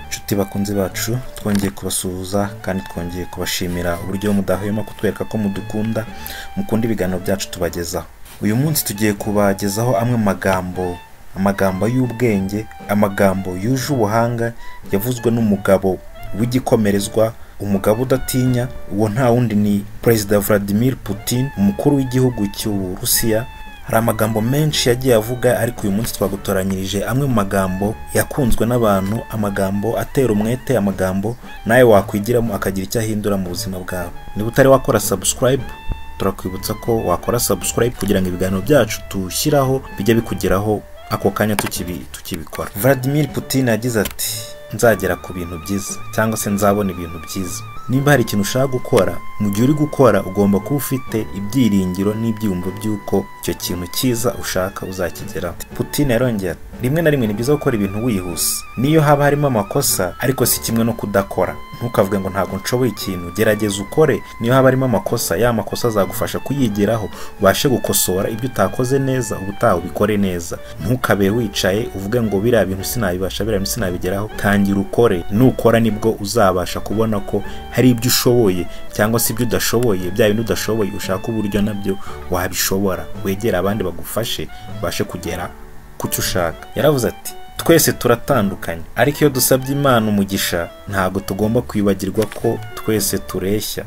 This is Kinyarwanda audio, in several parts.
Nshuti bakunzi bacu twongeye kubasuhuza kandi twongeye kubashimira uburyo mudahwema kutwereka ko mudukunda mukunda ibiganiro byacu tubagezaho uyu munsi tugiye kubagezaho amwe mu magambo amagambo y'ubwenge amagambo yuje ubuhanga yavuzwe n'umugabo w'igikomerezwa umugabo udatinya uwo nta wundi ni perezida Vladimir Putin umukuru w'igihugu cy'uburusiya hari amagambo menshi yagiye avuga ariko uyu munsi twagutoranyirije amwe mu magambo yakunzwe n'abantu amagambo atera umwete amagambo nawe wakwigiramo akagira icyo ahindura mu buzima bwawe niba utari wakora subscribe turakwibutsa ko wakora subscribe kugira ngo ibiganiro byacu tushyiraho bijye bikugeraho ako kanya tukibi- tukibikora Vladimir Putin yagize ati nzagera ku bintu byiza cyangwa se nzabona ibintu byiza niba hari ikintu ushaka gukora mu gihe uri gukora ugomba kuba ufite ibyiringiro n'ibyiyumvo by'uko icyo kintu cyiza ushaka uzakigeraho Putin yarongeye ati rimwe na rimwe ni byiza gukora ibintu wihuse niyo haba harimo amakosa ariko si kimwe no kudakora ntukavuge ngo ntabwo nshoboye ikintu gerageza ukore niyo haba harimo amakosa ya makosa azagufasha kuyigeraho ubashe gukosora ibyo utakoze neza ubutaha ubikore neza ntukabe wicaye uvuge ngo biriya bintu sinabibasha biriya bintu sinabigeraho tangira ukore nukora nibwo uzabasha kubona ko hari ibyo ushoboye cyangwa se ibyo udashoboye bya bintu udashoboye ushaka uburyo nabyo wabishobora wegere abandi bagufashe ubashe kugera kucyo ushaka yaravuze ati twese turatandukanye ariko iyo dusabye imana umugisha ntabwo tugomba kwibagirwa ko twese tureshya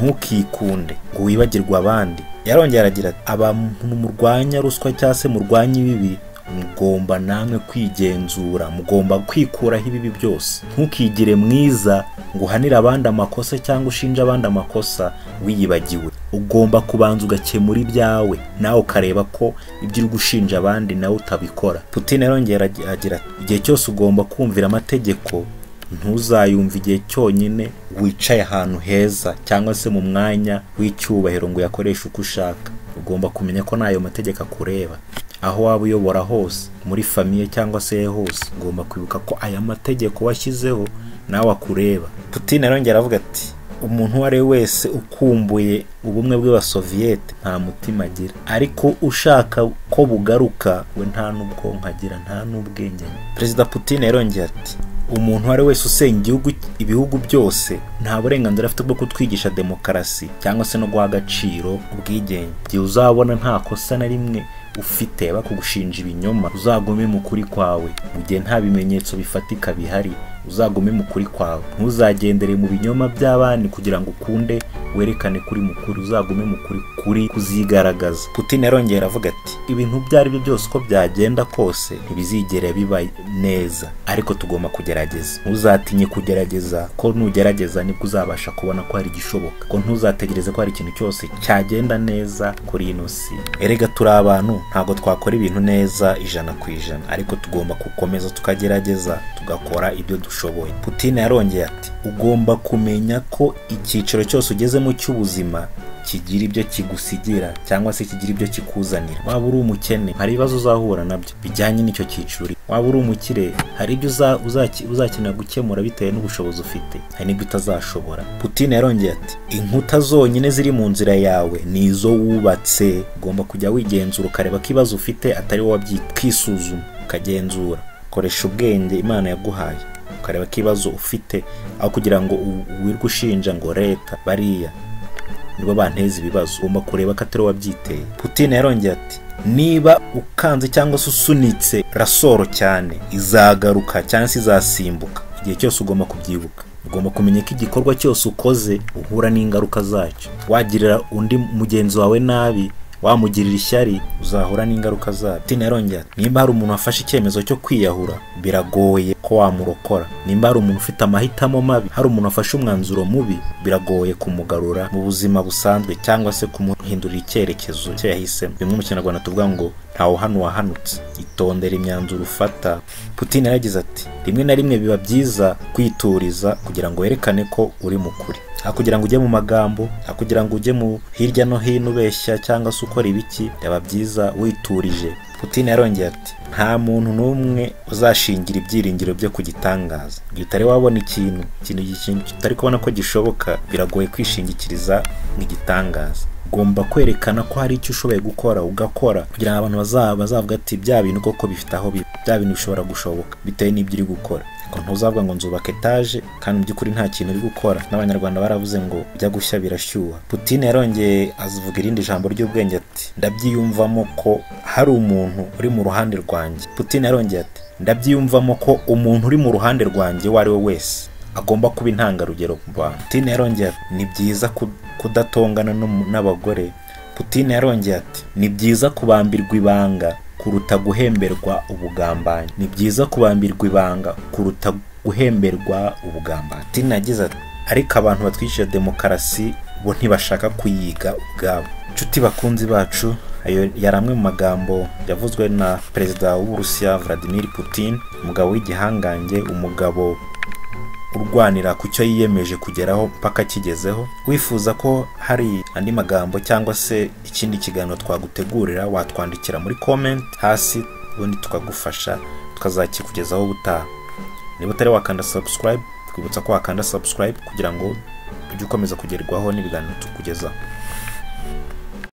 ntukikunde ngo wibagirwe abandi yarongera aragira ati abantu murwanya ruswa cyangwa se murwanya ibibi mugomba namwe kwigenzura mugomba kwikuraho ibibi byose ntukigire mwiza ngo uhanire abandi amakosa cyangwa ushinje abandi amakosa wiyibagiwe ugomba kubanza ugakemura ibyawe nawe ukareba ko ibyo uri gushinja abandi nawe utabikora putin arongera agira ati igihe cyose ugomba kumvira amategeko ntuzayumve igihe cyonyine wicaye ahantu heza cyangwa se mu mwanya w'icyubahiro ngo uyakoreshe uko ushaka ugomba kumenya ko n'ayo mategeko akureba aho waba uyobora hose muri famiye cyangwa se he hose ugomba kwibuka ko aya mategeko washyizeho nawe akureba putin arongera aravuga ati umuntu uwo ari we wese ukumbuye ubumwe bw'abasoviyete nta mutima agira ariko ushaka ko bugaruka we nta n'ubwonko agira nta n'ubwenge agira." perezida putin yarongeye ati umuntu uwo ari we wese usenya igihugu ibihugu byose nta burenganzira afite bwo kutwigisha demokarasi cyangwa se no guha agaciro ubwigenge igihe uzabona nta kosa na rimwe ufite bakugushinja ibinyoma uzagume mu kuri kwawe mu gihe nta bimenyetso bifatika bihari uzagume mu kuri kwawe ntuzagendere mu binyoma by'abandi kugira ngo ukunde werekane kuri mukuru uzagume mu kuri kuri kuzigaragaza putin yarongera avuga ati ibintu ibyo ari byo byose uko byagenda kose ntibizigera biba neza ariko tugomba kugerageza ntuzatinye kugerageza ko nugerageza nibwo uzabasha kubona ko hari igishoboka ko ntuzategereze ko hari ikintu cyose cyagenda neza kuri ino si erega turi abantu ntabwo twakora ibintu neza ijana ku ijana ariko tugomba gukomeza tukagerageza tugakora ibyo dushoboye putin yarongeye ati ugomba kumenya ko icyiciro cyose ugezemo cy'ubuzima kigira ibyo kigusigira cyangwa se kigira ibyo kikuzanira waba uri umukene hari ibibazo uzahura nabyo bijyanye n'icyo cyiciro uri. waba uri umukire hari ibyo uza- uzaki- uzakenera gukemura bitewe n'ubushobozi ufite hari n'ibyo utazashobora putin yarongeye ati inkuta zonyine ziri mu nzira yawe ni izo wubatse ugomba kujya wigenzura ukareba ko ibibazo ufite atari wowe wabyita ukisuzuma ukagenzura koresha ubwenge imana yaguhaye ukareba ko ibibazo ufite aho kugira ngo u- wirirwe ushinja ngo leta bariya nibo banteza ibibazo ugomba kureba ko atari wabyiteye putin yarongeye ati niba ukanze cyangwa se usunitse rasoro cyane izagaruka cyangwa se izasimbuka igihe cyose ugomba kubyibuka ugomba kumenya ko igikorwa cyose ukoze uhura n'ingaruka zacyo wagirira undi mugenzi wawe nabi wamugirira ishyari uzahura n'ingaruka zabyo putin yarongera ati, nimba hari umuntu wafashe icyemezo cyo kwiyahura biragoye ko wamurokora nimba hari umuntu ufite amahitamo mabi hari umuntu wafashe umwanzuro mubi biragoye kumugarura mu buzima busanzwe cyangwa se kumuhindurira icyerekezo cye yahisemo bimwe mu kinyarwanda tuvuga ngo ntawe uhana uwahanutse itondera imyanzuro ufata putin yaragize ati rimwe na rimwe biba byiza kwituriza kugira ngo werekane ko uri mu kuri aho kugira ngo ujye mu magambo aho kugira ngo ujye mu hirya no hino ubeshya cyangwa se ukora ibiki byaba byiza witurije putin yarongeye ati nta muntu n'umwe uzashingira ibyiringiro byo ku gitangaza igihe utari wabona ikintu ikintu ikintu utari kubona ko gishoboka biragoye kwishingikiriza mu gitangaza ugomba kwerekana ko hari icyo ushoboye gukora ugakora kugira ngo abantu baza- bazavuga ati bya bintu koko bifite aho biba bya bintu bishobora gushoboka bitewe n'ibyo uri gukora ngo ntuzavuga ngo nzubaka etaje kandi mu by'ukuri nta kintu uri gukora n'abanyarwanda baravuze ngo bijya gushya birashyuha Putin yarongeye avuga irindi jambo ry'ubwenge ati ndabyiyumvamo ko hari umuntu uri mu ruhande rwanjye Putin yarongeye ati ndabyiyumvamo ko umuntu uri mu ruhande rwanjye uwo ari we wese agomba kuba intangarugero ku bantu Putin yarongeye ati ni byiza kudatongana n'abagore Putin yarongeye ati ni byiza kubambirwa ibanga kuruta guhemberwa ubugambanyi ni byiza kubambirwa ibanga kuruta guhemberwa ubugambanyi tini yagize ati ariko abantu batwishyura demokarasi bo ntibashaka kuyiga ubwabo inshuti bakunzi bacu ayo yari amwe mu magambo yavuzwe na perezida w'uburusiya vladimir putin umugabo w'igihangange umugabo urwanira ku cyo yiyemeje kugeraho mpaka akigezeho wifuza ko hari andi magambo cyangwa se ikindi kiganiro twagutegurira watwandikira muri comment hasi ubundi tukagufasha tukazakikugezaho ubutaha niba utari wakanda subscribe twibutsa ko wakanda subscribe kugira ngo ujye ukomeza kugerwaho n'ibiganiro tukugezaho